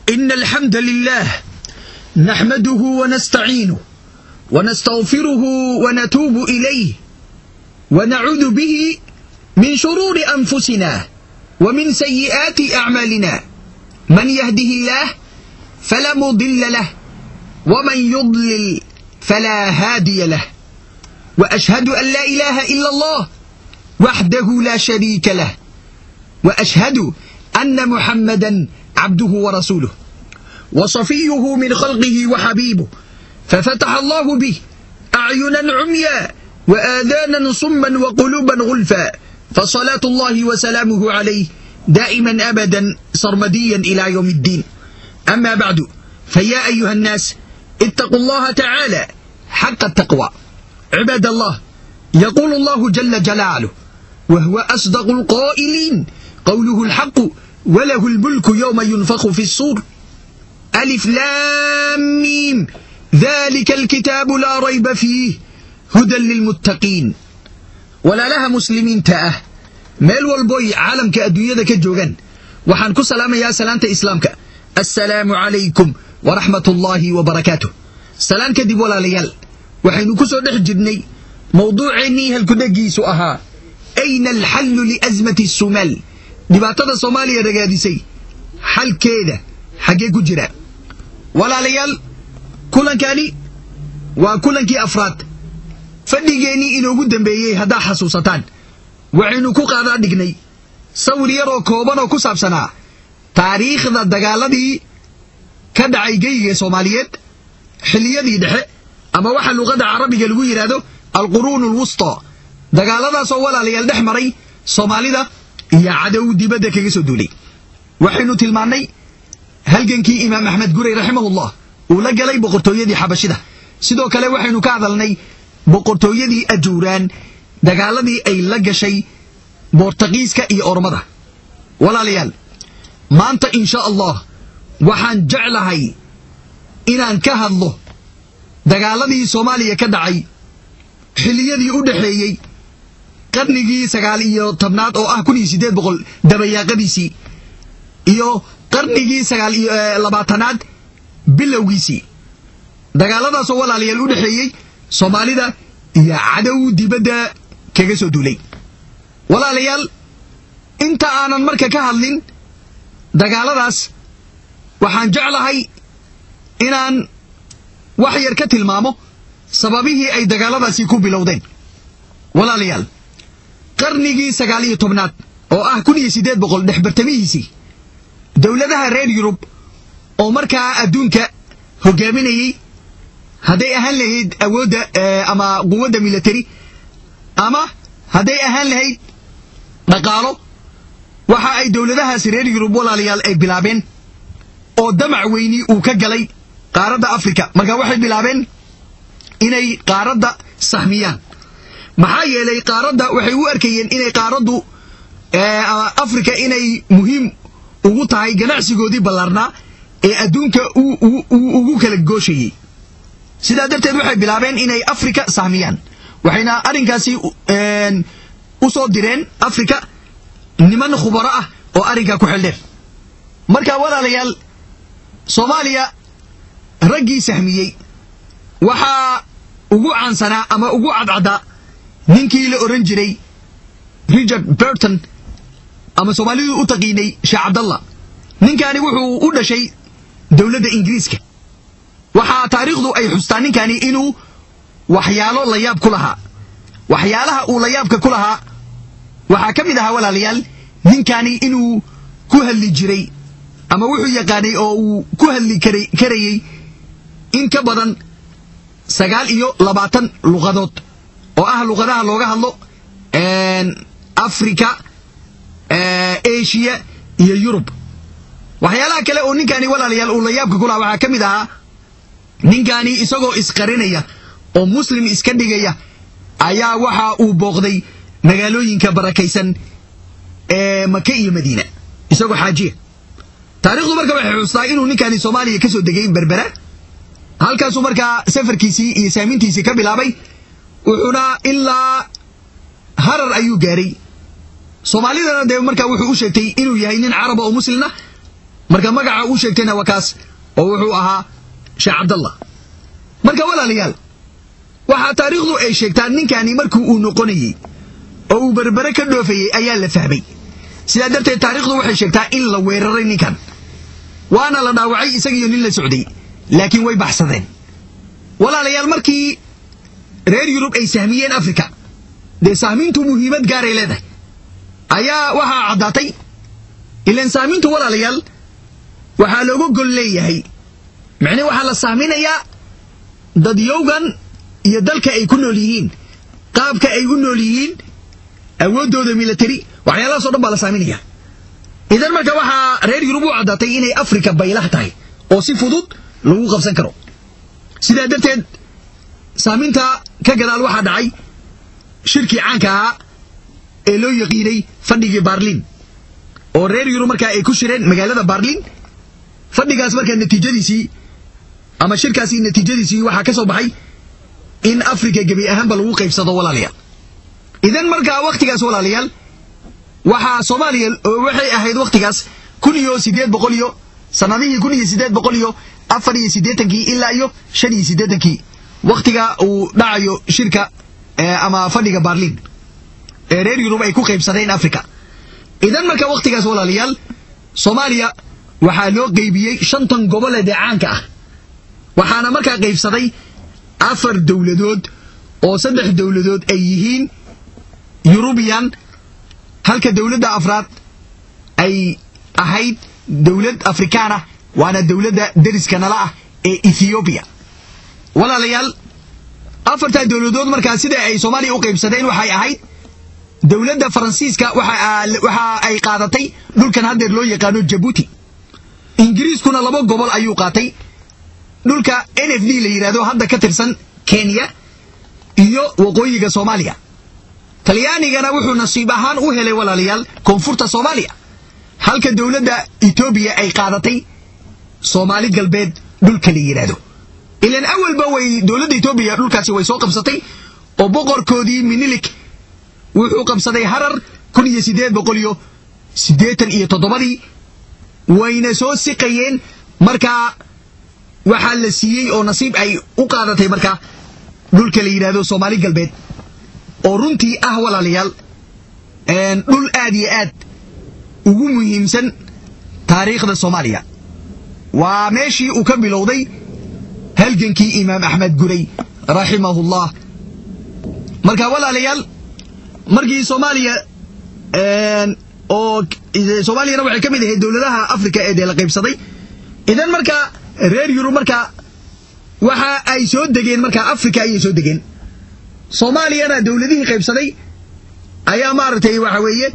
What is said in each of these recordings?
إن الحمد لله نحمده ونستعينه ونستغفره ونتوب إليه ونعوذ به من شرور أنفسنا ومن سيئات أعمالنا من يهده الله فلا مضل له ومن يضلل فلا هادي له وأشهد أن لا إله إلا الله وحده لا شريك له وأشهد أن محمدا عبده ورسوله وصفيه من خلقه وحبيبه ففتح الله به أعينا عميا وآذانا صما وقلوبا غلفا فصلاة الله وسلامه عليه دائما أبدا سرمديا إلى يوم الدين أما بعد فيا أيها الناس اتقوا الله تعالى حق التقوى عباد الله يقول الله جل جلاله وهو أصدق القائلين قوله الحق وله الملك يوم ينفخ في الصور ألف لام ميم ذلك الكتاب لا ريب فيه هدى للمتقين ولا لها مسلمين تأه meel walboy caalamka adduunyada ka joogaan waxaan ku salaamayaa salaanta islaamka assalaamu calaykum waraxmat ullaahi wabarakaatuh salaan kadib walaalayaal waxaynu ku soo dhex jirnay mawduuceennii halkudhegiisu ahaa ayna alxallu liasmati sumaal dhibaatada soomaaliya ragaadisay xalkeeda xaggee ku jira walaalayaal kulankani waa kulankii afraad fadhigeennii inoogu dambeeyey haddaa xasuusataan waxaynu ku qaadaa dhignay sawir yaroo kooban oo ku saabsanaa taariikhda dagaaladii ka dhacay geyga soomaaliyeed xilliyadii dhexe ama waxa luqadda carabiga lagu yidhaahdo alquruun alwusta dagaaladaasoo walaalayaal dhex maray soomaalida iyo cadow dibadda kaga soo duulay waxaynu tilmaannay halgankii imaam axmed gurey raximahullah uu la galay boqortooyadii xabashida sidoo kale waxaynu ka hadalnay boqortooyadii ajuuraan dagaaladii ay la gashay boortaqiiska iyo ormada walaalayaal maanta insha allah waxaan jeclahay inaan ka hadlo dagaaladii soomaaliya ka dhacay xilliyadii u dhexeeyey qarnigii sagaal iyo tobnaad oo ah kun iyo siddeed boqol dabayaaqadiisii iyo qarnigii sagaal iyo labaatanaad bilowgiisii dagaaladaasoo walaalayaal u dhexeeyey soomaalida iyo cadow dibadda kaga soo duulay walaalayaal inta aanan marka ka hadlin dagaaladaas waxaan jeclahay inaan wax yar ka tilmaamo sababihii ay dagaaladaasi ku bilowdeen walaalayaal qarnigii sagaal iyo tobnaad oo ah kun iyo siddeed boqol dhexbartamihiisii dowladaha reer yurub oo markaa adduunka hogaaminayey hadday ahaan lahayd awoodda ama quwadda military ama hadday ahaan lahayd dhaqaalo waxa ay dowladahaasi reer yurub walaalayaal ay bilaabeen oo damac weyni uu ka galay qaaradda afrika marka waxay bilaabeen inay qaaradda sahmiyaan maxaa yeelay qaaradda waxay u arkayeen inay qaaraddu afrika inay muhiim ugu tahay ganacsigoodii ballaarnaa ee adduunka ugu kala gooshayey sidaa darteed waxay bilaabeen inay afrika sahmiyaan waxayna arrinkaasi u soo direen afrika niman khubaro ah oo arrinkaa ku xeldheer marka walaalayaal soomaaliya raggii sahmiyey waxaa ugu caansanaa ama ugu cadcaddaa ninkii la odhan jiray richard burton ama soomaalidu u taqiinay sheekh cabdallah ninkaani wuxuu u dhashay dowladda ingiriiska waxaa taariikhdu ay xustaa ninkani inuu waxyaalo layaab ku lahaa waxyaalaha uu layaabka ku lahaa waxaa ka mid ahaa walaalayaal ninkani inuu ku hadli jiray ama wuxuu yaqaanay oo uu ku hadli karayey in ka badan sagaal iyo labaatan luqadood oo ah luqadaha looga hadlo africa asia iyo yurub waxyaalaha kale oo ninkani walaalayaal uu layaabka ku lahaa waxaa ka mid ahaa ninkani isagoo isqarinaya oo muslim iska dhigaya ayaa waxa uu booqday magaalooyinka barakaysan ee maka iyo madiina isagoo xaajiya taarikhdu marka waxay xustaa inuu ninkani soomaaliya ka soo degay berbera halkaasuu markaa safarkiisii iyo saamintiisii ka bilaabay wuxuuna ilaa harar ayuu gaaray soomaalidana dee markaa wuxuu u sheegtay inuu yahay nin caraba oo muslina marka magaca uu sheegtayna waa kaas oo wuxuu ahaa sheekh cabdallah marka walaalayaal waxaa taariikhdu ay sheegtaa ninkani markii uu noqonayey oo uu berbere ka dhoofayey ayaa la fahmay sidaa darteed taariikhdu waxay sheegtaa in la weeraray ninkan waana la dhaawacay isagiiyo nin la socday laakiin way baxsadeen walaalayaal markii reer yurub ay sahmiyeen afrika dee sahmiintu muhiimad gaaray leedahay ayaa waxaa caddaatay ilaan sahmiintu walaalayaal waxaa looga gol leeyahay micnii waxaa la sahminayaa dadyowgan iyo dalka ay ku nool yihiin qaabka ay u nool yihiin awooddooda milatari waxyaalahaasoo dhan baa la saaminaya idan marka waxaa reer yurub u caddaatay inay afrika baylah tahay oo si fudud lagu qabsan karo sidaa darteed saaminta ka gadaal waxaa dhacay shirkii caanka ahaa ee loo yaqiinay fadhigii baarlin oo reer yurub markaa ay ku shireen magaalada baarlin fadhigaas markaa natiijadiisii ama shirkaasi natiijadiisii waxaa ka soo baxay in afrika gebi ahaanba lagu qaybsado walaalayaal idan markaa wakhtigaas walaalayaal waxaa soomaaliya waxay ahayd wakhtigaas kun iyo siddeed boqol iyo sanadihii kun iyo siddeed boqol iyo afar iyo siddeetankii ilaa iyo shan iyo siddeetankii wakhtiga uu dhacayo shirka ama fadhiga baarlin ee reer yurub ay ku qaybsadeen africa idan marka wakhtigaas walaalayaal soomaaliya waxaa loo qaybiyey shantan gobole dee caanka ah waxaana markaa qaybsaday afar dowladood oo saddex dowladood ay yihiin yurubiyan halka dowladda afraad ay ahayd dowlad afrikaana waana dowladda deriska nala ah ee ethoobiya walaalayaal afartaa dowladood markaa sida ay soomaaliya u qaybsadeen waxay ahayd dowladda faransiiska waxa ay qaadatay dhulkan haddeer loo yaqaano jabuuti ingiriiskuna laba gobol ayuu qaatay dhulka n f d la yidhahdo hadda ka tirsan kenya iyo waqooyiga soomaaliya talyaanigana wuxuu nasiib ahaan u helay walaalayaal koonfurta soomaaliya halka dowladda etoobiya ay qaadatay soomaali galbeed dhulka la yidhaahdo ilan awalba way dowladda etoobiya dhulkaasi way soo qabsatay oo boqorkoodii minilik wuxuu qabsaday harar kun iyo siddeed boqol iyo siddeetan iyo toddobadii wayna soo siqayeen markaa waxaa la siiyey oo nasiib ay u qaadatay markaa dhulka la yidhaahdo soomaali galbeed oo runtii ah walaalayaal dhul aad iyo aad ugu muhiimsan taariikhda soomaaliya waa meeshii uu ka bilowday halgankii imaam axmed guray raximahullah marka walaalayaal markii soomaaliya oo soomaaliyana waxay ka mid ahayd dowladaha africa ee dee la qaybsaday idan markaa reer yurub markaa waxa ay soo degeen markaa africa ayay soo degeen soomaaliyana dowladihii qaybsaday ayaa maaragtay waxa weeye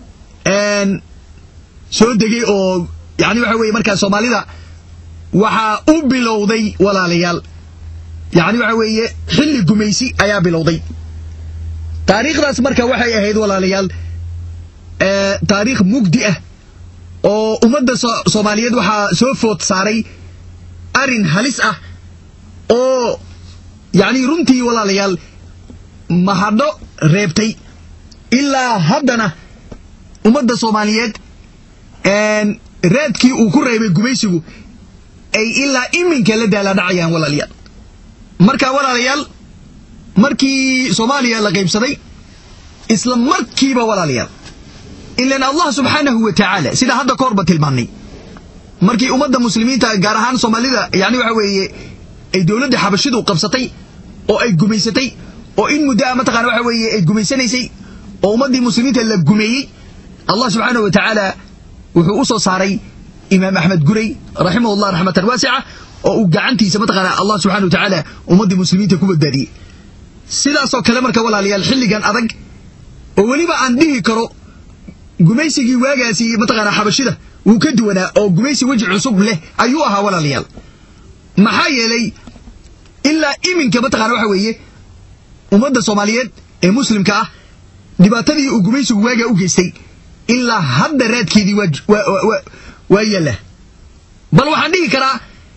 soo degay oo yani waxa weye markaa soomaalida waxaa u bilowday walaalayaal yani waxa weeye xilli gumaysi ayaa bilowday taariikhdaas marka waxay ahayd walaalayaal taariikh mugdi ah oo ummadda soomaaliyeed waxaa soo food saaray arin halis ah oo yacni runtii walaalayaal mahadho reebtay ilaa haddana ummadda soomaaliyeed raadkii uu ku reebay gumaysigu ay ilaa iminka la daaladhacayaan walaalayaal marka walaalayaal markii soomaaliya la qaybsaday isla markiiba walaalayaal ilan allah subxaanahu wa tacaala sida hadda ka horba tilmaannay markii ummadda muslimiinta gaar ahaan soomaalida yani waxa weeye ay dowladda xabashidu qabsatay oo ay gumaysatay oo in muddo a mataqana waxa weeye ay gumaysanaysay oo ummaddii muslimiinta la gumeeyey allah subxaanahu wa tacaala wuxuu u soo saaray imaam axmed guray raximahullah raxmatan waasica oo uu gacantiisa mataqaana allah subxana wa tacaala ummaddii muslimiinta ku badbaadiyey sidaasoo kale marka walaalayaal xilligan adag oo weliba aan dhihi karo gumaysigii waagaasi mataqaana xabashida wuu ka duwanaa oo gumaysi weji cusub leh ayuu ahaa walaalayaal maxaa yeelay ilaa iminka mataqana waxa weeye ummadda soomaaliyeed ee muslimka ah dhibaatadii uu gumaysigu waagaa u geystay ilaa hadda raadkeedii waa yaallaa bal waxaan dhihi karaa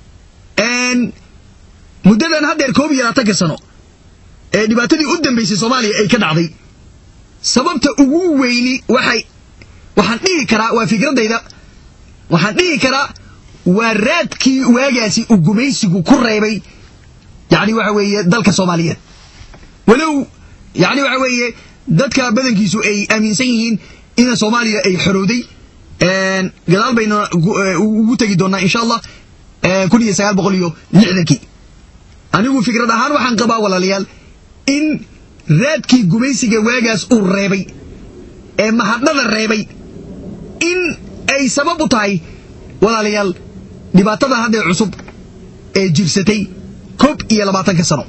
muddadan haddeer koob iyo labaatanka sano ee dhibaatadii u dambaysay soomaaliya ay ka dhacday sababta ugu weyni waxay waxaan dhihi karaa waa fikradayda waxaan dhihi karaa waa raadkii waagaasi uu gumaysigu ku reebay yani waxa weeye dalka soomaaliyeed walow yani waxa weeye dadka badankiisu ay aaminsan yihiin ina soomaaliya ay xorowday gadaal bayna ugu tegi doonaa insha allah kun iyo sagaal boqol iyo lixdankii anigu fikrad ahaan waxaan qabaa walaalayaal in raadkii gumaysiga waagaas uu reebay ee mahadhada reebay in ay sabab u tahay walaalayaal dhibaatada haddee cusub ee jirsatay koob iyo labaatanka sano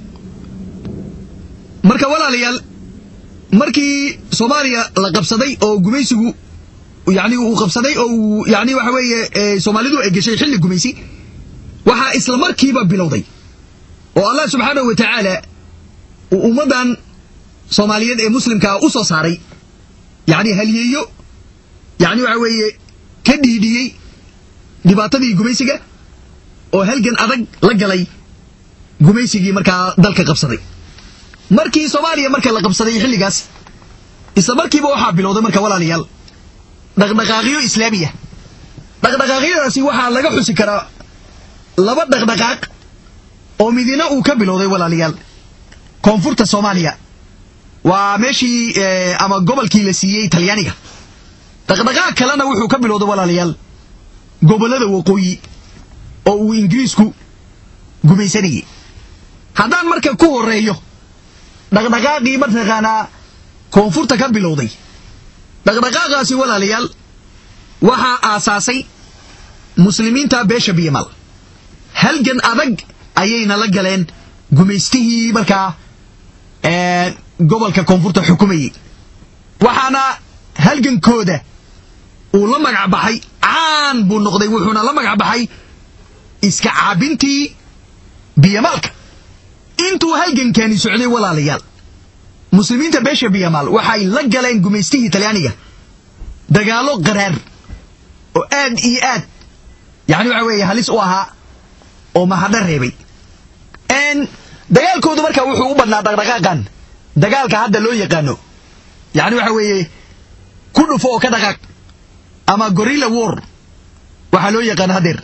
marka walaalayaal markii soomaaliya la qabsaday oo gumaysigu yani uu qabsaday oo uu yani waxa weeye soomaalidu ay gashay xilli gumaysi waxaa isla markiiba bilowday oo allah subxaanahu wa tacaala uu ummaddan soomaaliyeed ee muslimkaa u soo saaray yani halyeeyo yani waxa weeye ka dhiidhiyey dhibaatadii gumaysiga oo halgan adag la galay gumaysigii markaa dalka qabsaday markii soomaaliya marka la qabsaday xilligaas isla markiiba waxaa bilowday marka walaalayaal dhaqdhaqaaqyo islaamiya dhaqdhaqaaqyadaasi waxaa laga xusi karaa laba dhaqdhaqaaq oo midina uu ka bilowday walaalayaal koonfurta soomaaliya waa meeshii ama gobolkii la siiyey talyaaniga dhaqdhaqaaq kalena wuxuu ka bilowday walaalayaal gobollada waqooyi oo uu ingiriisku gumaysanayay haddaan marka ku horeeyo dhaqdhaqaaqii mataqaanaa koonfurta ka bilowday dhaqdhaqaaqaasi walaalayaal waxaa aasaasay muslimiinta beesha biyamal halgan adag ayayna la galeen gumaystihii markaa gobolka koonfurta xukumayey waxaana halgankooda uu la magac baxay caan buu noqday wuxuuna la magac baxay iska caabintii biyamalka intuu halgankani socday walaalayaal muslimiinta beesha biyamal waxay la galeen gumaystihii talyaaniga dagaallo qaraar oo aad iyo aad yani waxa weeye halis u ahaa oo mahadho reebay dagaalkoodu marka wuxuu u badnaa dhaqdhaqaaqan dagaalka hadda loo yaqaano yani waxa weeye ku dhufo oo ka dhaqaaq ama gorilla war waxaa loo yaqaano hadeer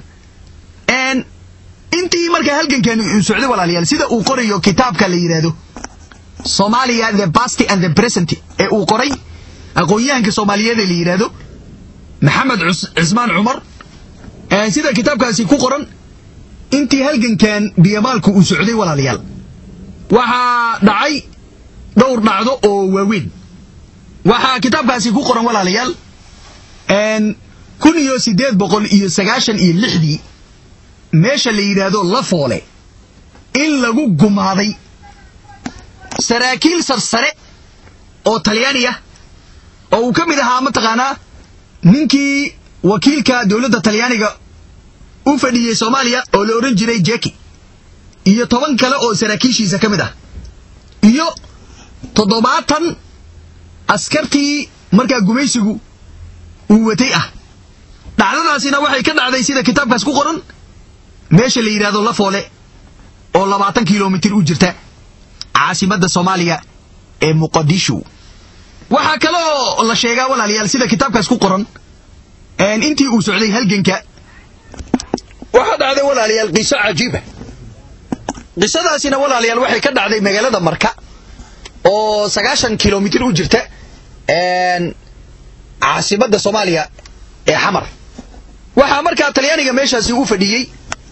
intii marka halgankani uu socday walaalayaal sida uu qorayo kitaabka la yidhaahdo somalia the past and the present ee uu qoray aqoon-yahanka soomaaliyeed ee la yidhaahdo maxamed cismaan cumar sida kitaabkaasi ku qoran intii halgankan biyamaalku uu socday walaalayaal waxaa dhacay dhowr dhacdo oo waaweyn waxaa kitaabkaasi ku qoran walaalayaal kun iyo siddeed boqol iyo sagaashan iyo lixdii meesha la yidhaahdo la foole in lagu gumaaday saraakiil sarsare oo talyaani ah oo uu ka mid ahaa mataqaanaa ninkii wakiilka dowladda talyaaniga u fadhiyey soomaaliya oo la odhan jiray jeki iyo toban kale oo saraakiishiisa ka mid ah iyo toddobaatan askartii markaa gumaysigu uu watay ah dhacdadaasina waxay ka dhacday sida kitaabkaas ku qoran meesha la yidhahdo la foole oo labaatan kilomitir u jirta caasimadda soomaaliya ee muqadisho waxaa kaloo la sheegaa walaalayaal sida kitaabkaas ku qoran intii uu socday halganka waxaa dhacday walaalayaal qiso cajiiba qisadaasina walaalayaal waxay ka dhacday magaalada marka oo sagaashan kilomitir u jirta caasimadda soomaaliya ee xamar waxaa markaa talyaaniga meeshaasi u fadhiyey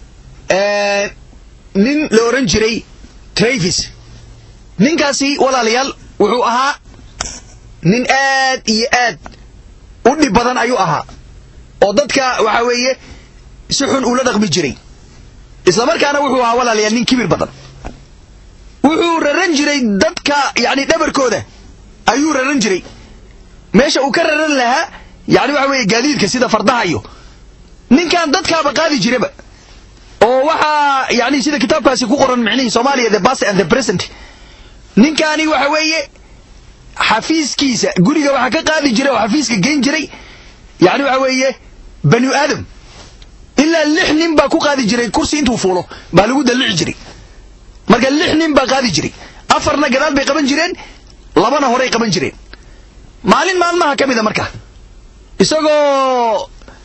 nin la odhan jiray travis ninkaasi walaalayaal wuxuu ahaa nin aad iyo aad u dhib badan ayuu ahaa oo dadka waxa weeye si xun ula dhaqmi jiray isla markaana wuxuu ahaa walaalayaal nin kibir badan wuxuu raran jiray dadka yani dhabarkooda ayuu raran jiray meesha uu ka raran lahaa yani waxa weeye gaadiidka sida fardaha iyo ninkan dadkaaba qaadi jiraba oo waxaa yani sida kitaabkaasi ku qoran micnihii soomaaliya the past and the present ninkaani waxa weeye xafiiskiisa guriga waxaa ka qaadi jiray oo xafiiska geyn jiray yani waxa weeye banu aadam ilaa lix nin baa ku qaadi jiray kursi intuu fuulo baa lagu dallici jiray marka lix nin baa qaadi jiray afarna gadaal bay qaban jireen labana horay qaban jireen maalin maalmaha ka mida marka isagoo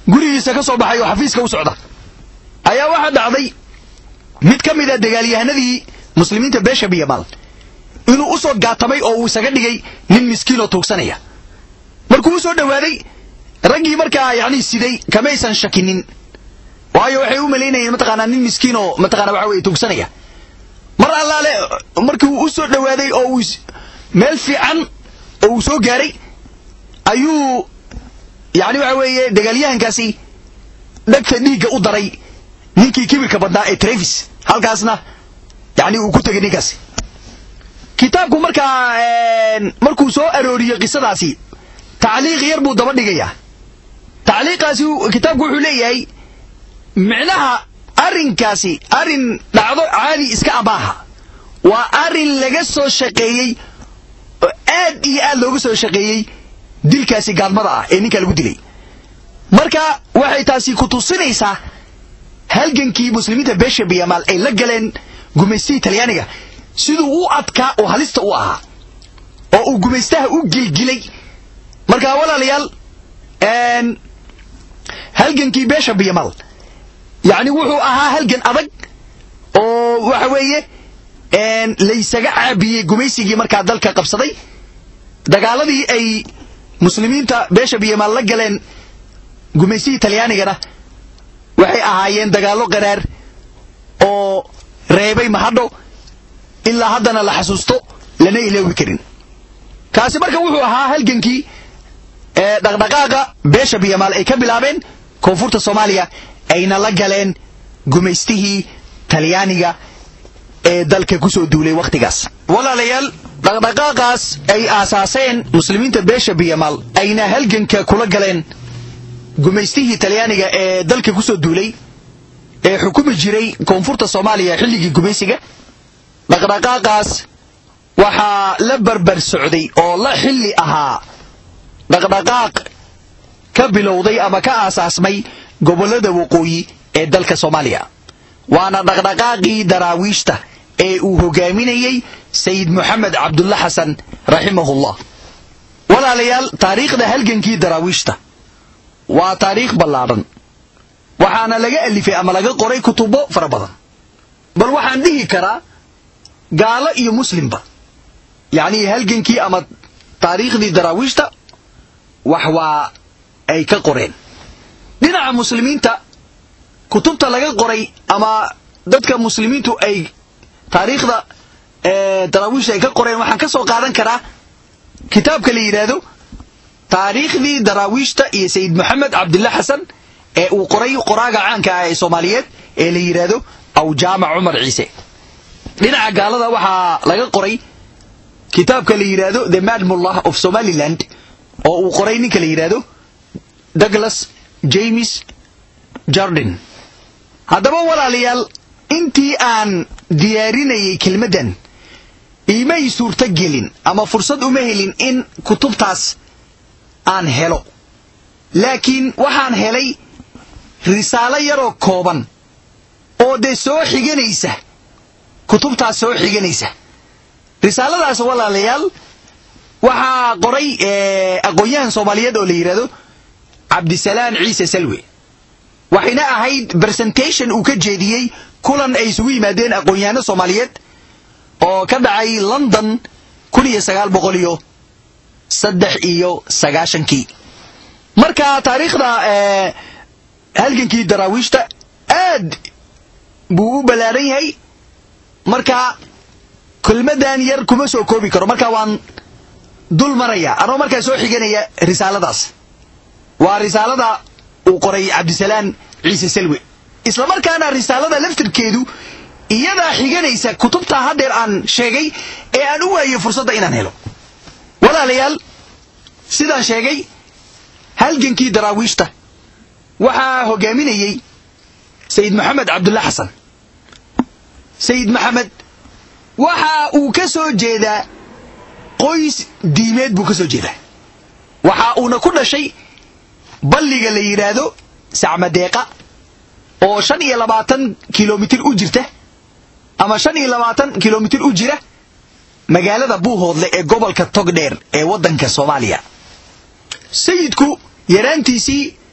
gurigiisa ka soo baxay oo xafiiska u socda ayaa waxaa dhacday mid ka mid a dagaalyahanadii muslimiinta beesha biyamaal inuu u soo gaatamay oo uu isaga dhigay nin miskiinoo tuugsanaya markuu u soo dhowaaday raggii markaa yacni siday kamaysan shakinin waayo waxay u malaynayeen mataqaanaa nin miskiin oo mataqana waxa weye tuugsanaya mar allaale markii uu u soo dhowaaday oo uu meel fiican oo uu soo gaaray ayuu yacni waxa weeye dagaalyahankaasi dhagta dhiigga u daray ninkii kibirka badnaa ee trevis halkaasna yani uu ku tegay ninkaasi kitaabku markaa markuu soo arooriyo qisadaasi tacliiq yar buu daba dhigayaa tacliiqaasi kitaabku wuxuu leeyahay micnaha arrinkaasi arrin dhacdo caadi iska amaaha waa arrin laga soo shaqeeyey oo aad iyo aad looga soo shaqeeyey dilkaasi gaadmada ah ee ninka lagu dilay marka waxay taasi ku tusinaysaa halgankii muslimiinta beesha biyamaal ay la galeen gumaystihii talyaaniga siduu u adkaa oo halista u ahaa oo uu gumaystaha u gilgilay marka walaalayaal halgankii beesha biyamaal yacni wuxuu ahaa halgan adag oo waxa weeye laysaga caabiyey gumaysigii markaa dalka qabsaday dagaaladii ay muslimiinta beesha biyamaal la galeen gumaystihii talyaanigana waxay ahaayeen dagaallo qaraar oo reebay mahadho ilaa haddana la xasuusto lana iloowi karin kaasi marka wuxuu ahaa halgankii dhaqdhaqaaqa beesha biyamaal ay ka bilaabeen koonfurta soomaaliya ayna la galeen gumaystihii talyaaniga ee dalka ku soo duulay wakhtigaas walaalayaal dhaqdhaqaaqaas ay aasaaseen muslimiinta beesha biyamaal ayna halganka kula galeen gumaystihii talyaaniga ee dalka ku soo duulay ee xukumi jiray koonfurta soomaaliya xilligii gumaysiga dhaqdhaqaaqaas waxaa la barbar socday oo la xilli ahaa dhaqdhaqaaq ka bilowday ama ka aasaasmay gobollada waqooyi ee dalka soomaaliya waana dhaqdhaqaaqii daraawiishta ee uu hogaaminayey sayid moxamed cabdulla xasan raximahullah walaalayaal taariikhda halgankii daraawiishta waa taariikh ballaadhan waxaana laga alifay ama laga qoray kutubo fara badan bal waxaan dhihi karaa gaalo iyo muslimba yacnii halgankii ama taariikhdii daraawiishta wax waa ay ka qoreen dhinaca muslimiinta kutubta laga qoray ama dadka muslimiintu ay taariikhda daraawiishta ay ka qoreen waxaan ka soo qaadan karaa kitaabka la yidhaahdo taariikhdii daraawiishta iyo sayid moxamed cabdilla xasan ee uu qoray qoraaga caanka ah ee soomaaliyeed ee la yidhaahdo aw jaamac cumar ciise dhinaca gaalada waxaa laga qoray kitaabka la yidhaahdo the madmullah of somaliland oo uu qoray ninka la yidhaahdo douglas james jordan haddaba walaalayaal intii aan diyaarinayay kelmaddan iimay suurto gelin ama fursad uma helin in kutubtaas aan helo laakiin waxaan helay risaalo yaroo kooban oo dee soo xiganaysa kutubtaas soo xiganaysa risaaladaas walaalayaal waxaa qoray aqoon-yahan soomaaliyeed oo la yidhahdo cabdisalaan ciise salwe waxayna ahayd presentation uu ka jeediyey kulan ay isugu yimaadeen aqoon-yahano soomaaliyeed oo ka dhacay london kun iyo sagaal boqol iyo saddex iyo sagaashankii marka taariikhda halgankii daraawiishta aad buu u ballaaran yahay marka kelmadan yar kuma soo koobi karo marka waan dul maraya anoo markaa soo xiganaya risaaladaas waa risaalada uu qoray cabdisalaan ciise salwe isla markaana risaalada laftirkeedu iyadaa xiganaysa kutubtaa haddeer aan sheegay ee aan u waayo fursadda inaan helo walaalayaal sidaan sheegay halgankii daraawiishta waxaa hogaaminayey sayid maxamed cabdulla xasan sayid maxamed waxa uu ka soo jeedaa qoys diimeed buu ka soo jeedaa waxa uuna ku dhashay balliga la yidhaahdo sacmadeeqa oo shan iyo labaatan kilomitir u jirta ama shan iyo labaatan kilomitir u jira magaalada buuhoodle ee gobolka togdheer ee waddanka soomaaliya sayidku yaraantiisii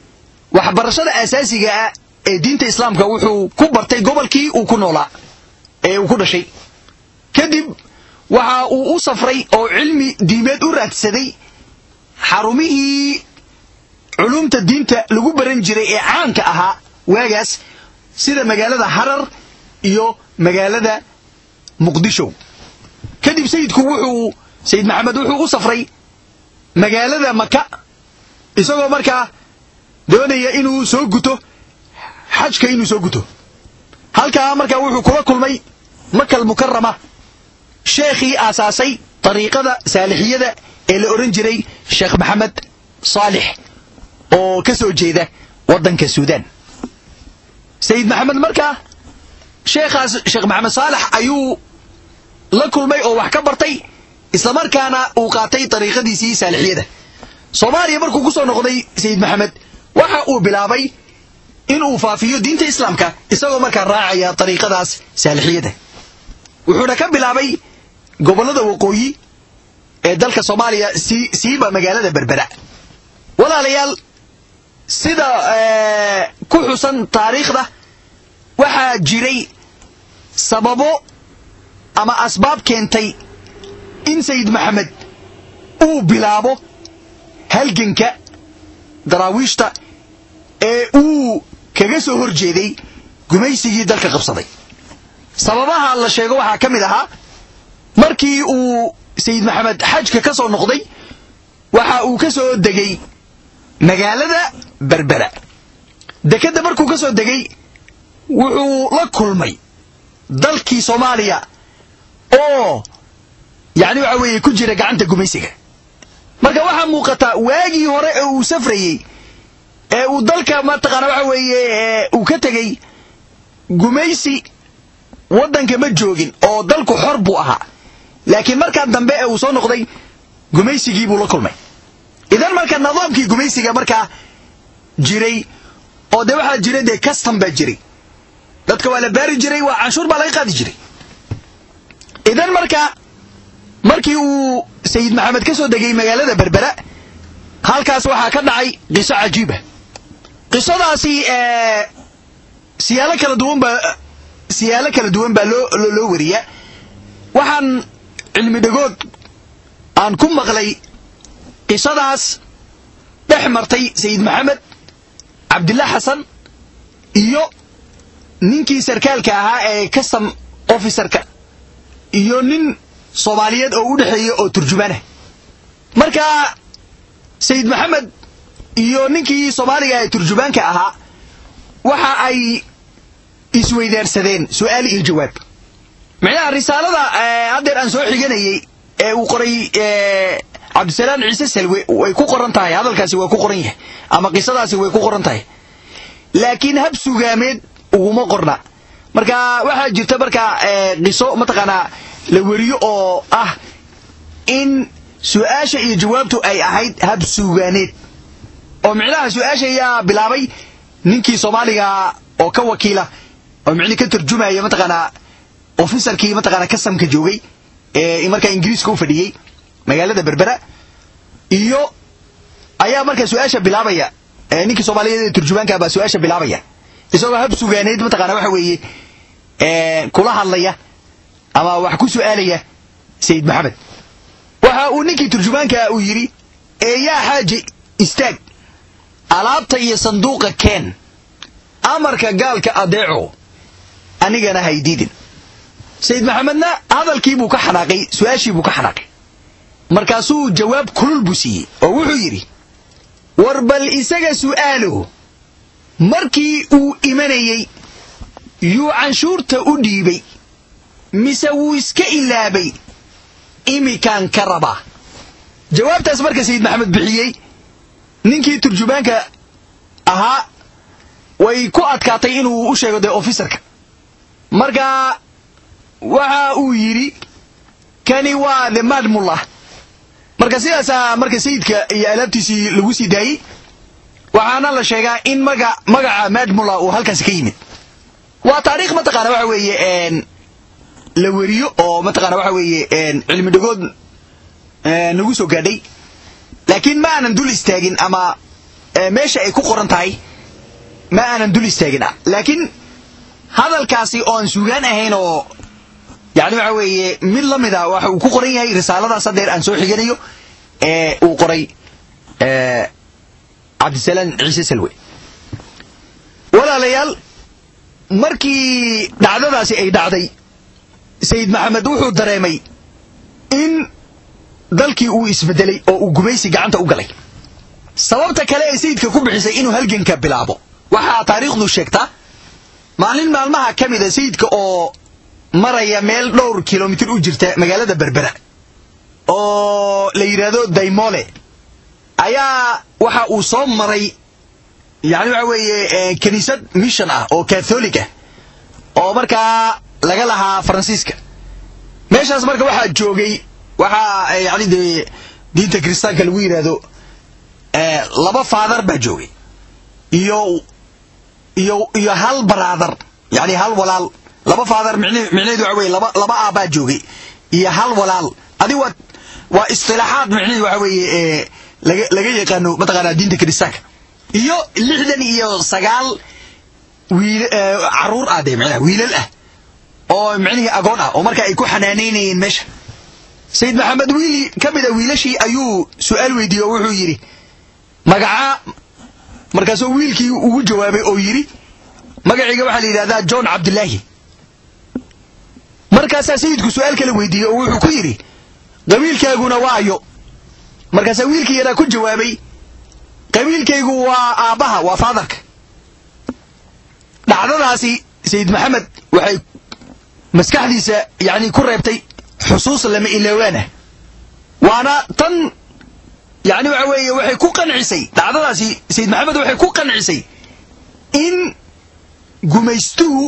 waxbarashada asaasiga ah ee diinta islaamka wuxuu ku bartay gobolkii uu ku noolaa ee uu ku dhashay kadib waxa uu u safray oo cilmi diimeed u raadsaday xarumihii culumta diinta lagu baran jiray ee caanka ahaa waagaas sida magaalada harar iyo magaalada muqdisho kadib sayidku wuxuu sayid maxamed wuxuu u safray magaalada maka isagoo markaa doonaya inuu soo guto xajka inuu soo guto halkaa markaa wuxuu kula kulmay makal mukarama sheekhii aasaasay dariiqada saalixiyada ee la odhan jiray sheekh maxamed saalix oo ka soo jeeda waddanka suudaan sayid maxamed markaa sheekhaas sheekh maxamed saalax ayuu la kulmay oo wax ka bartay islamarkaana uu qaatay dariiqadiisii saalixiyada soomaaliya markuu ku soo noqday sayid maxamed waxa uu bilaabay inuu faafiyo diinta islaamka isagoo markaa raacaya dariiqadaas saalixiyada wuxuuna ka bilaabay gobollada waqooyi ee dalka soomaaliya siiba magaalada berbera walaalayaal sida ku xusan taariikhda waxaa jiray sababo ama asbaab keentay in sayid maxamed uu bilaabo halganka daraawiishta ee uu kaga soo hor jeeday gumaysigii dalka qabsaday sababaha la sheego waxaa ka mid ahaa markii uu sayid maxamed xajka ka soo noqday waxa uu ka soo degay magaalada berbera dekedda markuu ka soo degay wuxuu la kulmay dalkii soomaaliya oo yacni waxa weeye ku jira gacanta gumaysiga marka waxaa muuqataa waagii hore ee uu safrayey ee uu dalka mataqaana waxa weeye uu ka tegey gumaysi waddanka ma joogin oo dalku xor buu ahaa laakiin markaa dambe ee uu soo noqday gumaysigii buu la kulmay idan marka nidaamkii gumaysiga markaa jiray oo dee waxaa jira dee custom baa jiray dadka waa la baari jiray waa canshuur baa laga qaadi jiray idan marka markii uu sayid maxamed ka soo degay magaalada berbera halkaas waxaa ka dhacay qiso cajiiba qisadaasi siyaalo kala duwan baa siyaalo kala duwan baa loo loo wariyaa waxaan cilmi dhagood aan ku maqlay qisadaas dhex martay sayid maxamed cabdillah xasan iyo ninkii sarkaalka ahaa ee custom officerka iyo nin soomaaliyeed oo u dhexeeya oo turjumaanah marka sayid maxamed iyo ninkii soomaaliga ee turjumaanka ahaa waxa ay isweydaarsadeen su'aal iyo jawaab micnaha risaalada haddeer aan soo xiganayey ee uu qoray cabdisalaam ciise salwe way ku qoran tahay hadalkaasi waa ku qoran yahay ama qisadaasi way ku qoran tahay laakiin hab sugaameed uguma qorna marka waxaa jirta markaa qiso mataqaanaa la weriyo oo ah in su-aasha iyo jawaabtu ay ahayd hab sugaaneed oo micnaha su-aasha ayaa bilaabay ninkii soomaaliga oo ka wakiila oo micni ka tarjumaya mataqaanaa ofisarkii mataqaanaa kasamka joogay ee markaa ingiriiska u fadhiyey magaalada berbera iyo ayaa markaa su-aasha bilaabaya ninkii soomaaliyeed ee turjumaanka baa su-aasha bilaabaya isagoo hab sugaaneed mataqaana waxa weeye kula hadlaya ama wax ku su'aalaya sayid maxamed waxa uu ninkii turjumaanka uu yidhi ee yaa xaaji istaag alaabta iyo sanduuqa keen amarka gaalka adeeco anigana haydiidin sayid maxamedna hadalkii buu ka xanaaqay su-aashii buu ka xanaaqay markaasuu jawaab kulul buu siiyey oo wuxuu yidhi war bal isaga su'aalo markii uu imanayey yuu canshuurta u dhiibay mise wuu iska ilaabay imikaan ka rabaa jawaabtaas marka sayid maxamed bixiyey ninkii turjumaanka ahaa way ku adkaatay inuu u sheego dee officerka marka waxa uu yidhi kani waa the madmullah marka sidaasaa marka sayidka iyo alaabtiisii lagu sii daayey waxaana la sheegaa in maga magaca madmullah uu halkaasi ka yimid waa taariikh mataqaana waxa weeye la weriyo oo mataqaana waxa weeye cilmi dhagood nagu soo gaadhay laakiin ma aanan dul istaagin ama meesha ay ku qoran tahay ma aanan dul istaagin laakiin hadalkaasi oo aan suugaan ahayn oo yani waxa weeye mid la mid a waxa uu ku qoran yahay risaaladaas hadeer aan soo xiganayo ee uu qoray cabdisalaam ciise salwe walaalayaal markii dhacdadaasi ay dhacday sayid maxamed wuxuu dareemay in dalkii uu isbedelay oo uu gumaysi gacanta u galay sababta kale ee sayidka ku bixisay inuu halganka bilaabo waxaa taariikhdu sheegtaa maalin maalmaha ka mida sayidka oo maraya meel dhowr kilomitir u jirta magaalada berbera oo la yidhaahdo daymole ayaa waxa uu soo maray yani waxa weeye kiniisad mission ah oo catholic ah oo markaa laga lahaa faransiiska meeshaas marka waxaa joogay waxaa yani dee diinta kiristaanka lagu yidhaahdo laba faadar baa joogay iyo iyo iyo hal baraadar yani hal walaal laba faadar micnaheedu waxa weye laba laba aabbaa joogay iyo hal walaal adi waa waa istilaaxaad micnaheedu waxa weeye laga laga yaqaano mataqaanaa diinta kiristaanka iyo lixdan iyo sagaal wiil caruur ah dee micnaha wiilal ah oo micnihii agoon ah oo marka ay ku xanaanaynayeen meesha sayid maxamed wiili ka mid a wiilashii ayuu su-aal weydiiyey oo wuxuu yidhi magacaa markaasuu wiilkii ugu jawaabay oo yidhi magacayga waxaa la yidhahdaa john cabdilaahi markaasaa sayidku su-aal kale weydiiyey oo wuxuu ku yidhi qabiilkaaguna waayo markaasaa wiilkii yaraa ku jawaabay qabiilkaygu waa aabbaha waa faadarka dhacdadaasi sayid maxamed waxay maskaxdiisa yani ku reebtay xusuus lama ilaawaanah waana tan yani waxa weeye waxay ku qancisay dhacdadaasi sayid maxamed waxay ku qancisay in gumaystuhu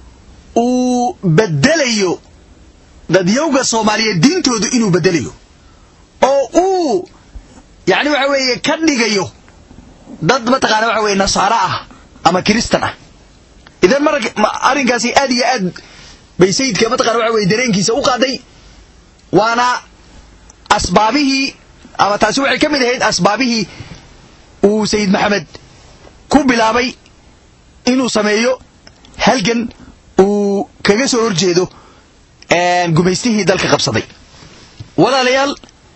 uu bedelayo dadyowga soomaaliyeed diintoodu inuu bedelayo oo uu yani waxa weeye ka dhigayo dad mataqaana waxa weye nasaaro ah ama kiristan ah idan mar arrinkaasi aad iyo aad bay sayidka mataqana waxa weye dareenkiisa u qaaday waana asbaabihii ama taasi waxay ka mid ahayd asbaabihii uu sayid maxamed ku bilaabay inuu sameeyo halgan uu kaga soo horjeedo gumaystihii dalka qabsaday walaalayaal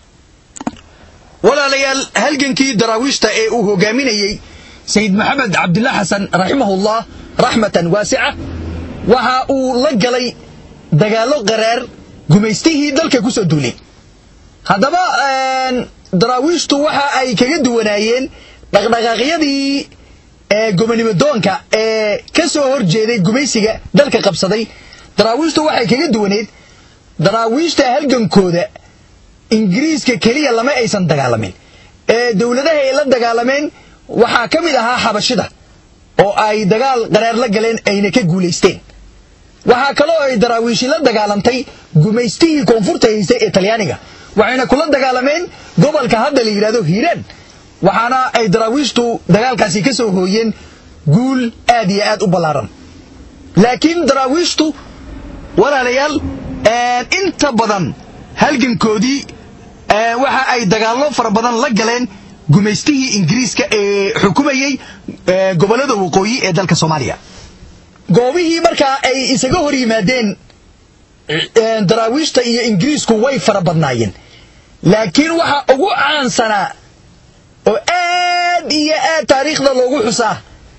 walaalayaal halgankii daraawiishta ee uu hogaaminayey sayid maxamed cabdillah xasan raximahullah raxmatan waasica waxa uu la galay dagaallo qaraar gumaystihii dalka ku soo duulay haddaba daraawiishtu waxa ay kaga duwanaayeen dhaqdhaqaaqyadii gobonimo doonka ee ka soo hor jeeday gumaysiga dalka qabsaday daraawiishtu waxay kaga duwaneed daraawiishta halgankooda ingiriiska keliya lama aysan dagaalamin ee dowladaha ay la dagaalameen waxaa ka mid ahaa xabashida oo ay dagaal qaraar la galeen ayna ka guulaysteen waxaa kaloo ay daraawiishi la dagaalantay gumaystihii koonfurta haystay ee talyaaniga waxayna kula dagaalameen gobolka hadda la yidhahdo hiiraan waxaana ay daraawiishtu dagaalkaasi ka soo hooyeen guul aad iyo aad u ballaaran laakiin daraawiishtu walaalayaal inta badan halgankoodii waxa ay dagaallo fara badan la galeen gumaystihii ingiriiska ee xukumayey gobollada waqooyi ee dalka soomaaliya goobihii markaa ay isaga hor yimaadeen daraawiishta iyo ingiriisku way fara badnaayeen laakiin waxa ugu caansanaa oo aad iyo aad taariikhda loogu xusaa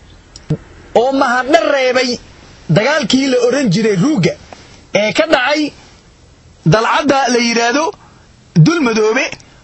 oo mahadna reebay dagaalkii la odhan jiray ruugga ee ka dhacay dalcadda la yidhaahdo dulmadoobe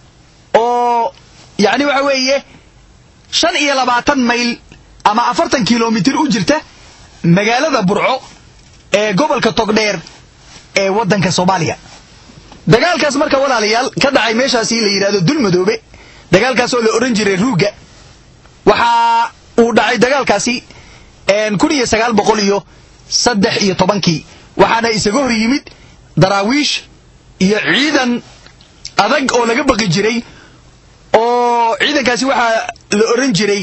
oo yacni waxa weeye shan iyo labaatan mayl ama afartan kilomitir u jirta magaalada burco ee gobolka togdheer ee waddanka soomaaliya dagaalkaas marka walaalayaal ka dhacay meeshaasi la yidhahdo dulmadoobe dagaalkaas oo la odhan jiray ruugga waxa uu dhacay dagaalkaasi kun iyo sagaal boqol iyo saddex iyo tobankii waxaana isaga hor yimid daraawiish iyo ciidan adag oo laga baqi jiray oo ciidankaasi waxaa la odhan jiray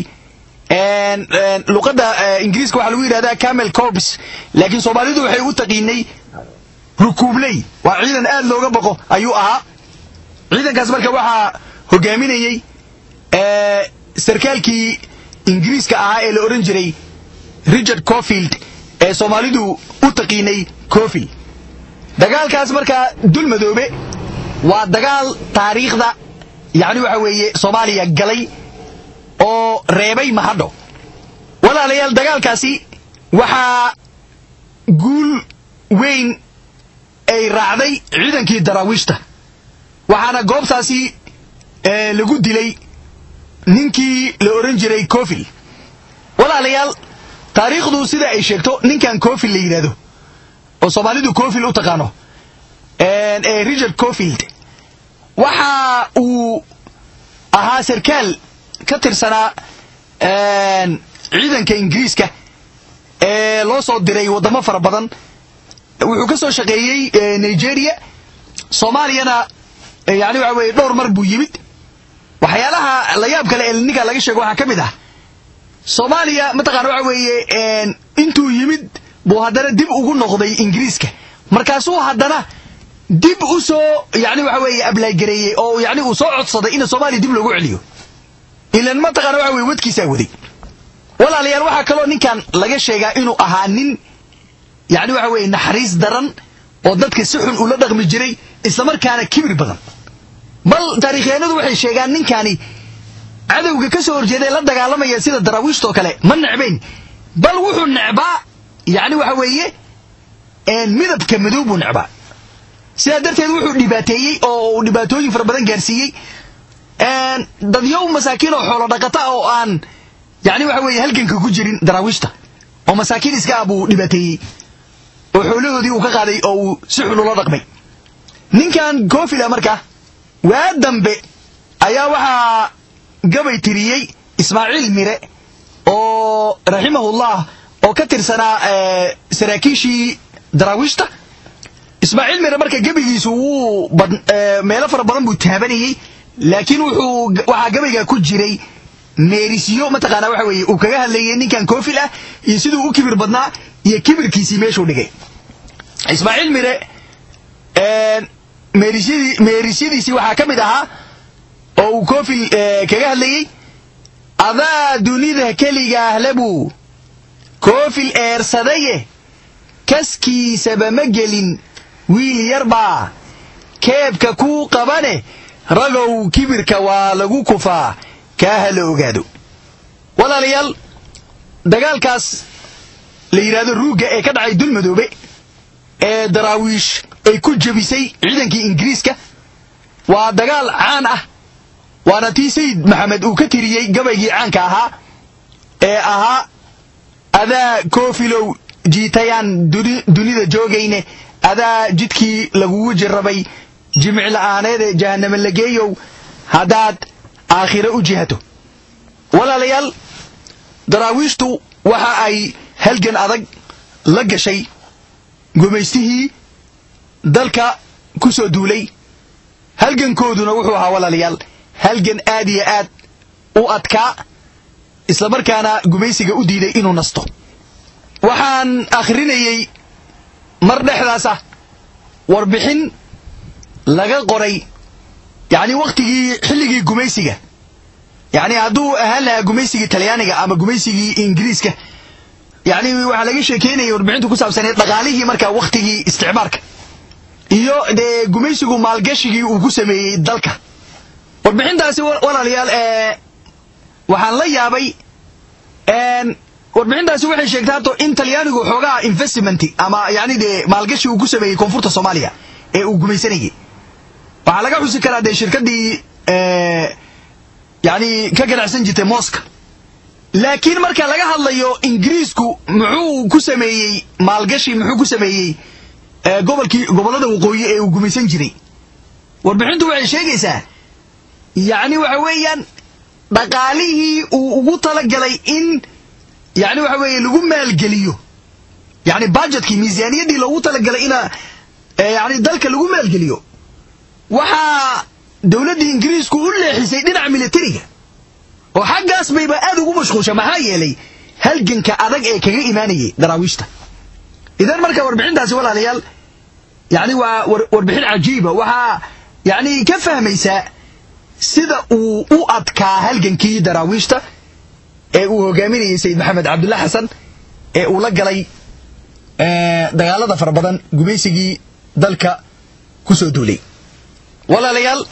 luqadda ingiriiska waxaa lagu yidhahdaa camel corps laakiin soomaalidu waxay u taqiinay rukuubley waa ciidan aad looga baqo ayuu ahaa ciidankaas marka waxaa hogaaminayey sarkaalkii ingiriiska ahaa ee la odhan jiray richard cofield ee soomaalidu u taqiinay cofil dagaalkaas markaa dulmadoobe waa dagaal taariikhda yacni waxa weeye soomaaliya galay oo reebay mahadho walaalayaal dagaalkaasi waxaa guul weyn ay raacday ciidankii daraawiishta waxaana goobtaasi lagu dilay ninkii la ohan jiray cofil walaalayaal taariikhdu sida ay sheegto ninkan cofil la yidhahdo oo soomaalidu cofil u taqaano ee richard cofield waxa uu ahaa sarkaal ka tirsanaa ciidanka ingiriiska ee loo soo diray waddamo fara badan wuxuu ka soo shaqeeyey nigeria soomaaliyana yani waxa weye dhowr mar buu yimid waxyaalaha la yaab kale ee ninka laga sheego waxaa ka mid ah soomaaliya mataqana waxa weeye intuu yimid buu haddana dib ugu noqday ingiriiska markaasuu haddana dib u soo yani waxa weeye ablaagareeyey oo yani uu soo codsaday in soomaaliya dib loogu celiyo ilan mataqana waxa weye wadkiisaa waday walaalayaal waxaa kaloo ninkan laga sheegaa inuu ahaa nin yani waxa weye naxariis daran oo dadka si xun ula dhaqmi jiray islamarkaana kibir badan bal taarikhyahanadu waxay sheegaan ninkani cadowga ka soo horjeeda ee la dagaalamaya sida daraawiishtoo kale ma necbayn bal wuxuu necbaa yani waxa weeye midabka madow buu necbaa sidaa darteed wuxuu dhibaateeyey oo uu dhibaatooyin fara badan gaarsiiyey dadyow masaakiin oo xoolo dhaqata oo aan yani waxa weeye halganka ku jirin daraawiishta oo masaakiin iska ah buu dhibaateeyey oo xoolahoodii uu ka qaaday oo uu si xun ula dhaqmay ninkan cofila marka waa dambe ayaa waxaa gabay tiriyey ismaaciil mire oo raximahullah oo ka tirsanaa saraakiishii daraawiishta ismaaciil mire marka gebigiisu wuu meelo fara badan buu taabanayey laakiin wuxuu waxaa gabayga ku jiray meerisyo mataqaana waxa weeye uu kaga hadlayay ninkan cofil ah iyo siduu u kibir badnaa iyo kibirkiisii meeshuu dhigay ismaaciil mire meerisyadii meerisyadiisii waxaa ka mid ahaa oo uu cofil kaga hadlayey adaa dunida keligaah lebuu cofil eersadaye kaskiisaba ma gelin wiil yarbaa keebka kuu qabane ragow kibirka waa lagu kufaa kaa ha la ogaado walaalayaal dagaalkaas la yidhahdo ruugga ee ka dhacay dulmadoobe ee daraawiish ay ku jebisay ciidankii ingiriiska waa dagaal caan ah waana tii sayid maxamed uu ka tiriyey gabaygii caanka ahaa ee ahaa adaa koofilow jiitayaan dunida joogayne adaa jidkii lagugu jirrabay jimic la'aaneede jahanname lageeyow haddaad aakhiro u jihato walaalayaal daraawiishtu waxa ay halgan adag la gashay gumaystihii dalka ku soo duulay halgankooduna wuxuu ahaa walaalayaal halgan aad iyo aad u adkaa islamarkaana gumaysiga u diiday inuu nasto waxaan akhrinayey mar dhexdaas ah warbixin laga qoray yacni wakhtigii xilligii gumaysiga yacni hadduu ahaan lahaa gumaysigii talyaaniga ama gumaysigii ingiriiska yacni waxaa laga sheekeynaya warbixintu ku saabsaneed dhaqaalihii markaa wakhtigii isticmaarka iyo dee gumaysigu maalgashigii uu ku sameeyey dalka warbixintaasi walaalayaal ee waxaan la yaabay warbixintaasi waxay sheegtay hato in talyaanigu xoogaa investment ama yani dee maalgashi uu ku sameeyey koonfurta soomaaliya ee uu gumaysanayay waxaa laga xusi karaa dee shirkaddii yani ka ganacsan jirtay moska laakiin marka laga hadlayo ingiriisku muxuu ku sameeyey maalgashi muxuu ku sameeyey gobolkii gobollada waqooyi ee uu gumaysan jiray warbixintu waxay sheegaysaa yacni waxa weeyaan dhaqaalihii uu ugu talagalay in yani waxa weeye lagu maalgeliyo yani budgetkii miisaaniyaddii loogu talagalay ina yani dalka lagu maalgeliyo waxaa dowladdii ingiriisku u leexisay dhinaca militariga oo xaggaas bayba aad ugu mashquulsha maxaa yeelay halganka adag ee kaga imaanayay daraawiishta idan marka warbixintaasi walaalayaal yani waa warbixin cajiiba waxaa yani ka fahmaysaa sida uu u adkaa halgankii daraawiishta ee uu hogaaminayay sayid maxamed cabdulla xasan ee uu la galay dagaalada fara badan gumaysigii dalka ku soo duulay walaalayaal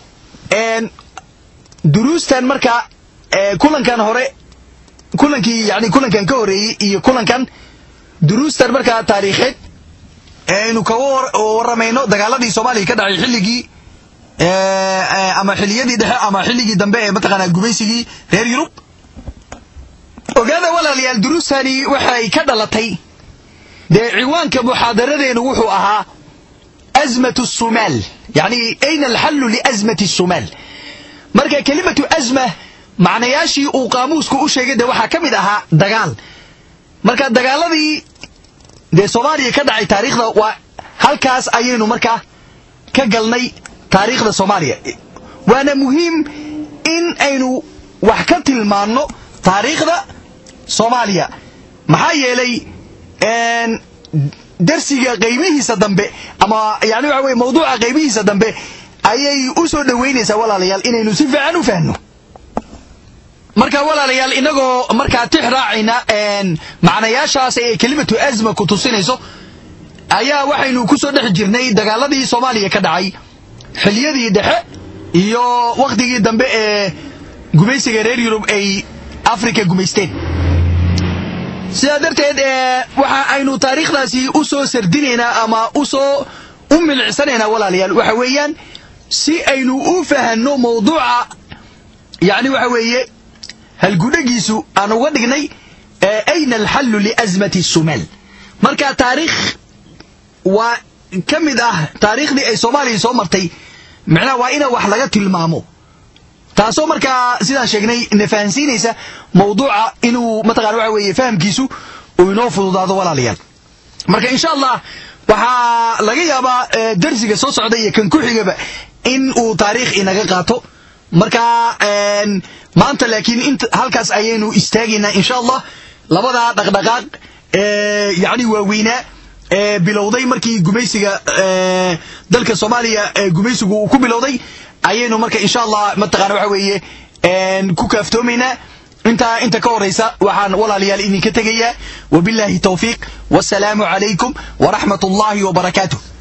duruustan marka kulankan hore kulankii yani kulankan ka horeeyey iyo kulankan duruustan markaa taariikheed aynu kaga waramayno dagaaladii soomaaliya ka dhacay xilligii ama xiliyadii dhexe ama xilligii dambe ee mataqaanaa gumaysigii reer yurub ogaada walaalayaal duruustani waxay ka dhalatay dee ciwaanka muxaadaradeenu wuxuu ahaa azmatu sumaal yani ayna alxallu liazmati sumaal marka kelimatu azma macnayaashii uu qaamuusku u sheegay de waxaa ka mid ahaa dagaal marka dagaaladii dee soomaaliya ka dhacay taariikhda waa halkaas ayaynu markaa ka galnay taariikhda soomaaliya waana muhiim in aynu wax ka tilmaanno taariikhda soomaaliya maxaa yeelay darsiga qaybihiisa dambe ama yani waxa weye mawduuca qaybihiisa dambe ayay u soo dhoweynaysaa walaalayaal inaynu si fiican u fahno marka walaalayaal inagoo markaa tix raacayna macnayaashaas ee kelimatu azma ku tusinayso ayaa waxaynu ku soo dhex jirnay dagaaladii soomaaliya ka dhacay xiliyadii dhexe iyo wakhtigii dambe ee gumaysiga reer yurub ay africa gumaysteen sidaa darteed waxa aynu taariikhdaasi u soo sardinaynaa ama usoo u milicsanaynaa walaalayaal waxa weeyaan si aynu u fahanno mawduuca yani waxa weeye halgudhagiisu aan uga dhignay ayna alxallu liazmati sumaal marka taariikh waa ka mid ah taariikhdii ay soomaaliya soo martay micnaha waa ina wax laga tilmaamo taasoo markaa sidaan sheegnay na fahansiinaysa mawduuca inuu mataqana waxa weeye fahamkiisu uu inoo fududaado walaalayaal marka insha allah waxaa laga yaabaa darsiga soo socda iyo kan ku xigaba in uu taariikh inaga qaato marka maanta laakiin int halkaas ayaynu istaagaynaa insha allah labadaa dhaqdhaqaaq yani waaweynaa ee bilowday markii gumaysiga dalka soomaaliya gumaysigu uu ku bilowday ayaynu marka insha allah mataqana waxa weeye ku kaaftoomaynaa intaa inta ka horaysa waxaan walaalayaal idinka tegayaa wabillahi tawfiiq wasalaamu calaykum waraxmat ullahi wabarakaatuh